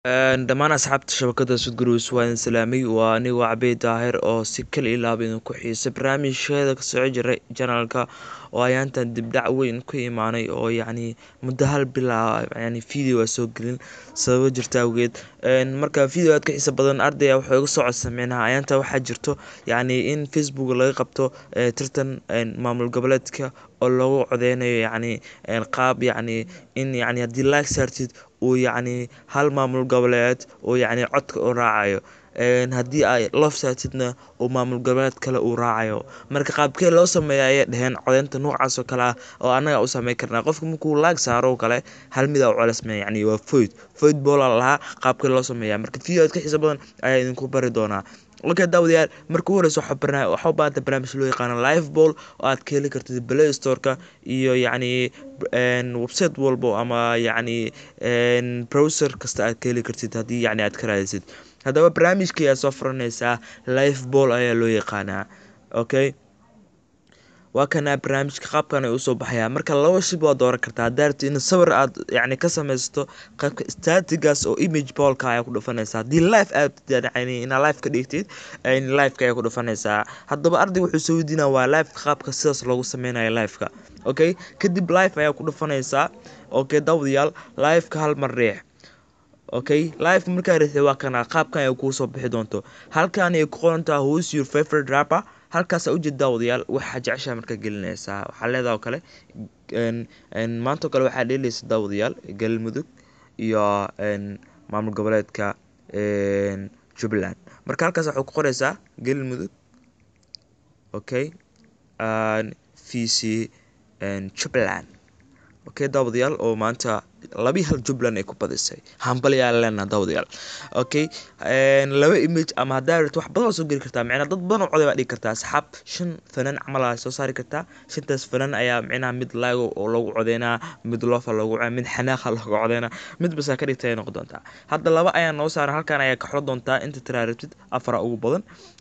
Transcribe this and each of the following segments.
dhammaan asxaabta shabakada sudguruus waa idin salaamay waa anigo cabey daahir oo si kal ilaaba idinku xiisa barnaamijkeeda kasoo jiray janalka oo ayaantan dibdhac weyn ku imaanay oo yacni muddo hal bilaa yani video a soo gelin sababo jirta awgeed marka video aad ka xiisa badan ardaya wuxuu iga soo codsa micnaha ayaanta waxaa jirto yacni in facebook laga qabto tartan maamul goboleedka oo loogu codeynayo yacni qaab yacni in yacni haddii like saartid uu yacni hal maamul goboleed uu yacni codka u raacayo haddii ay loof saartidna uu maamul goboleed kale uu raacayo marka qaabkee loo sameeya ayay dheheen codeynta noocaas oo kale ah oo annaga u sameyn karnaa qofka markuu laag saaro oo kale hal mid a u colesmaya yacni waa foyd foyd boola lahaa qaabkee loo sameeya marka video aad ka xiisa badan ayaa idinku bari doonaa okay daawadayaal marka u horeysa waxaa u baahanta barnaamij loo yaqaano live ball oo aad ka heli kartid play storeka iyo yacni website walbo ama yacni browser kasta aad ka heli kartid haddii yacni aad ka raadisid haddaba barnaamijka ayaa soo furaneysaa live ball ayaa loo yaqaanaa okay waa kana barnaamijka qaabkan ay usoo baxayaa marka laba shib waa dooran kartaa haddaa rabtid in sawir aad yacni ka sameysato qaybka statigas oo image ballka ayaa ku dhufanaysaa haddii live aad yani inaa live ka dhigtid liveka ayaa ku dhufanaysaa haddaba ardayga wuxuu soo weydiinaa waa liveka qaabka sidaas loogu sameynayo liveka okay kadib live ayaa ku dhufanaysaa okay daawadayaal liveka hal mar riix okay live markaa riixday waa kana qaabkan ay kuusoo bixi doonto halkan ay ku qorantaa who's your favorite rapper halkaas ujeed daawadayaal waxaa jeceshaa markaa gelinaysaa waxaa leedaha oo kale maanta oo kale waxaa dheeleysa daawadayaal galmudug iyo maamul goboleedka jubbaland marka halkaas waxaa ku qoreysaa galmudug okay v c jubbaland okay daawadayaal oo maanta labii hal jubbaland ay ku badisay hambalyaa leenaha daawadayaal okay laba image ama haddaa rabto wax badan waa soo geli kartaa micnaa dad badan oo coday baa dhigi kartaa asxaab shan fanaan camal aa soo saari kartaa shantaas fanaan ayaa micnaha mid laago oo loogu codeynaa mid loofa loogu mid xanaaqa loogu codeynaa mid basaa ka dhigta ay noqon doontaa hadda laba ayaa noo saaran halkan ayaa ka xoro doontaa inta tiraa rabtid afara ugu badan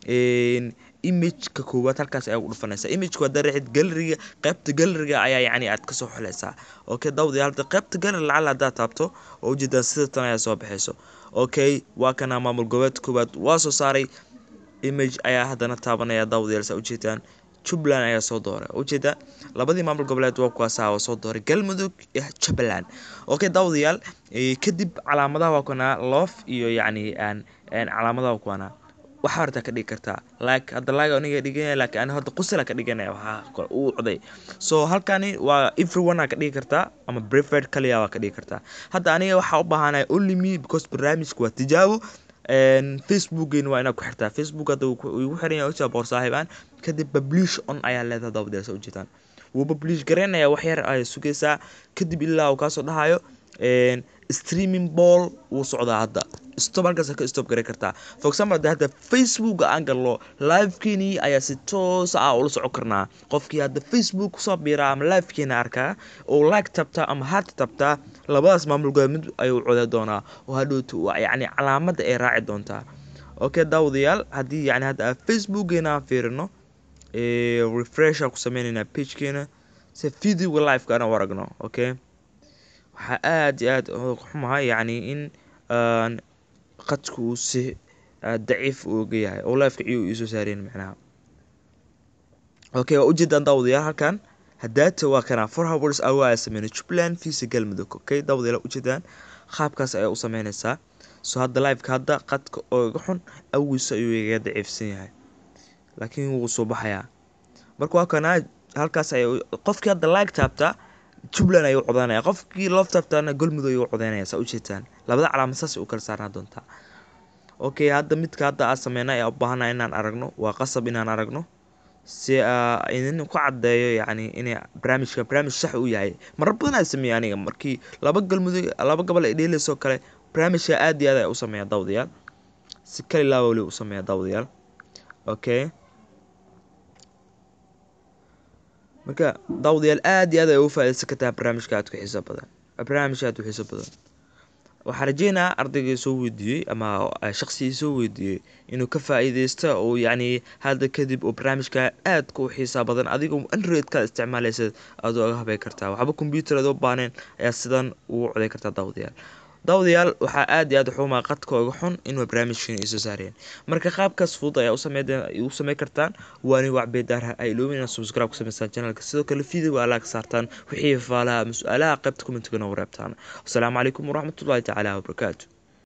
imageka koowaad halkaas ayaa ugu dhufanaysaa imageka haddaa raxid galeriga qaybta galeriga ayaa yacni aad kasoo xuleysaa okay daawadayaal hadda qaybta galeri lacal haddaad taabto oo ujeedaa sida tan ayaa soo baxayso okay waa kana maamul goboleed koowaad waa soo saaray image ayaa haddana taabanaya daawadayaal saa ujeedaan jubbaland ayaa soo dooray ujeedaa labadii maamul goboleed waa kuwaasa waa soo dooray galmudug iyo jubbaland okay daawadayaal kadib calaamadaha waa kuwanaa loof iyo yacni calaamadaha waa kuwanaa waxaa horta ka dhigi kartaa like hadda like aniga dhiganaya laakiin ani hadda qusala ka dhiganaya waxaa uu coday so halkani waa everyone aa ka dhigi kartaa ama preferred kaliya waa ka dhigi kartaa hadda aniga waxaa u baahanaya only me because barnaamijka waa tijaabo facebookgeena waa inaad ku xirtaa facebook hadda igu xiran yahay ogtaa boor saaxiibaan kadib publish on ayaa leedahay daawadayaal soo ujeedaan wuu publish garaynaya wax yar ay sugaysaa kadib ilaa uu kaasoo dhahayo streaming ball wuu socdaa hadda stop halkaas ka stop garan kartaa for example hadda hadda facebooka aan galno livekeenii ayaa si toos ah ula socon karnaa qofkii hadda facebook kusoo biiraa ama livekeena arkaa oo like tabtaa ama heart tabtaa labadaas maamul goboleed mid ayuu coday doonaa oo hadhowto yacni calaamadda ay raaci doontaa okay daawadayaal haddii yacni hadda facebookeena aan fiirino refresh aan ku sameyneynaa pagekeena si videoga liveka aan u aragno okay waxaa aada iyo aada xumaha yacni in qadka uu si daciif uga yahay oo liveka ciyo iisoo saareen macnaha okay waa ujeedaan daawadayaal halkan hadaata waa kana four hours awa ayaa sameynay jubbaland visa galmudug okay daawadayaal ujeedaan qaabkaas ayaa u sameynaysaa so hadda liveka hadda qadka oo iga xun awiisa ayuu igaga daciifsan yahay laakiin wuu soo baxayaa marka waa kana halkaas ay qofkii hadda like taabtaa jubbaland ayuu codeynaya qofkii loof taabtaana galmudug ayuu codeynaya saa ujeedtaan labada calaamad saas u kala saarnaa doontaa okay hadda midka hadda aa sameynay ayaa u baahana inaan aragno waa qasab inaan aragno si idin ku caddeeyo yacni inay barnaamijka barnaamij sax u yahay marar badan aa sameeyay aniga markii laba galmudug laba gobol ay dheeleysoo kale barnaamijka aad iyo aad ay u sameeya daawadayaal si kali laa weli u sameeya daawadayaal okay marka daawadayaal aad iyo aad ay ugu faaideysan kartaa barnaamijka aad ku xiiso badan barnaamijka aad ku xiiso badan waxaa rajeynaa ardayga soo weydiiyey ama shaqsigii soo weydiiyey inuu ka faa-iideysta oo yacni hadda kadib oo barnaamijka aadka u xiisaa badan adigoo androidkaad isticmaaleysa aad oga habey kartaa waxba combyuter aad u baaneen ayaa sidan ugu coday kartaa daawadayaal daawadayaal waxaa aad iyo aad xumaa qadka uga xun inuu barnaamijkan iisoo saareen marka qaabkaas fudud ayaa u sameyn kartaan waa anigo cabdidaar ay iloobin inaad subscribe ku samaystaan channelka sidoo kale video alaa ka saartaan wixii faalaha ama su-aalaha qaybta commentiga noogu reebtaan wasalaamu calaykum waraxmatullahi tacaala wabarakaatu